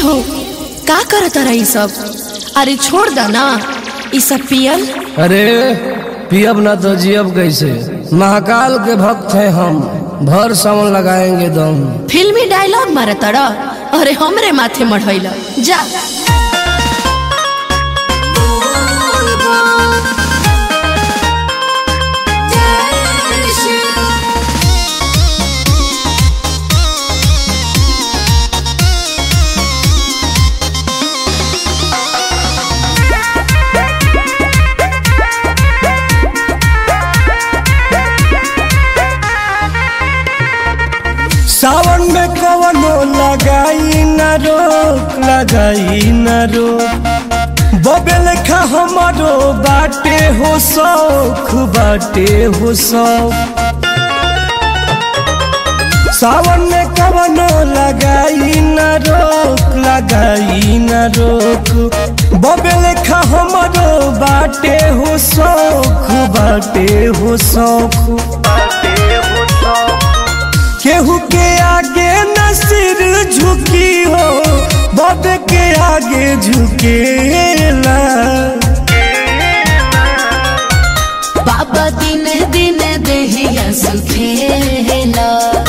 हो का करत रही सब अरे छोड़ दा ना ई सब पियल अरे पियब ना तो जियब कैसे महाकाल के भक्त हैं हम भर सावन लगाएंगे दम फिल्मी डायलॉग मारे तड़ा अरे हमरे माथे मढ़ैला जा सावन में कवनो लगाई न रोक लगाई न रोक बबे लेखा हमारो बाटे हो शौक बाटे हो शौक सावन में कवनो लगाई न रोक लगाई न रोक बबे लेखा हमारो बाटे हो शौक बाटे हो शौक केहू के आगे न सिर झुकी हो बब के आगे झुकेला बाबा दिन दिन देहिया सुखेला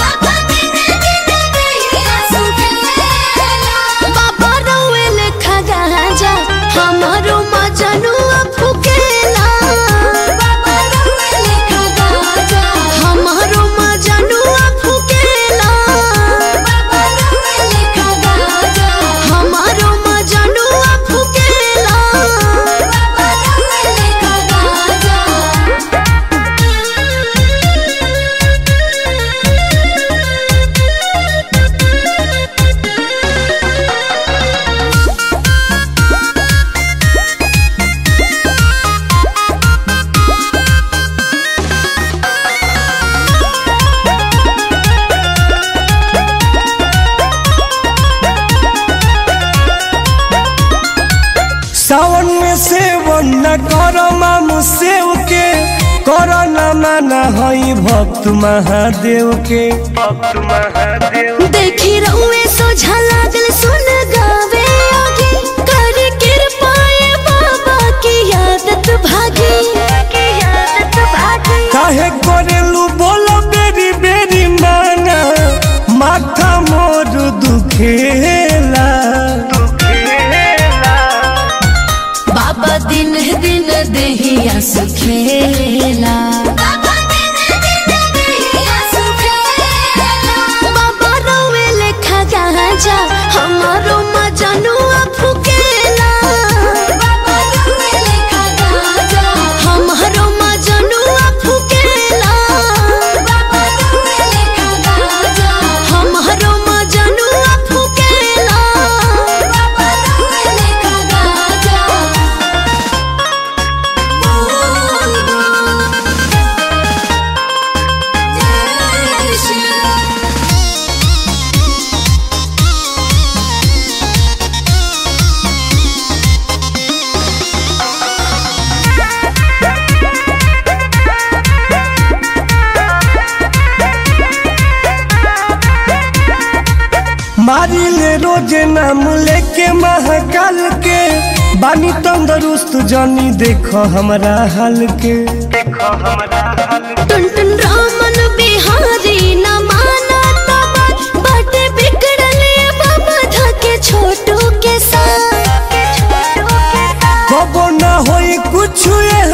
बाबा रोवे लेखा गाजा हमारो मजनुआ फुकेला हमारो मजनुआ फुकेला हमारो मजनुआ फुकेला सावन में सेवन न कर मामू सेव के कर न माना हई भक्त महादेव के देखी रउए सोझा लागल सुन गावे आगे कर कृपाए बाबा की आदत भागी आदत भागी काहे करेलू बोलो बेरी बेरी माना माथा मोर दुखेला बाबा दिन दिन देहिया सुखेला बाबा रउए लेखा गाजा हमारो मजनुआ फुकेला हमारो मजनुआ फुकेला हमारो मजनुआ फुकेला मारी ले रोज नाम लेके महाकाल के बानी तंदरुस्त जानी देखो हमरा हाल के टुन टुन रामन बिहारी न माना तब बाटे बिगड़ले बाबा धके छोटू के साथ कबो ना होई कुछ ए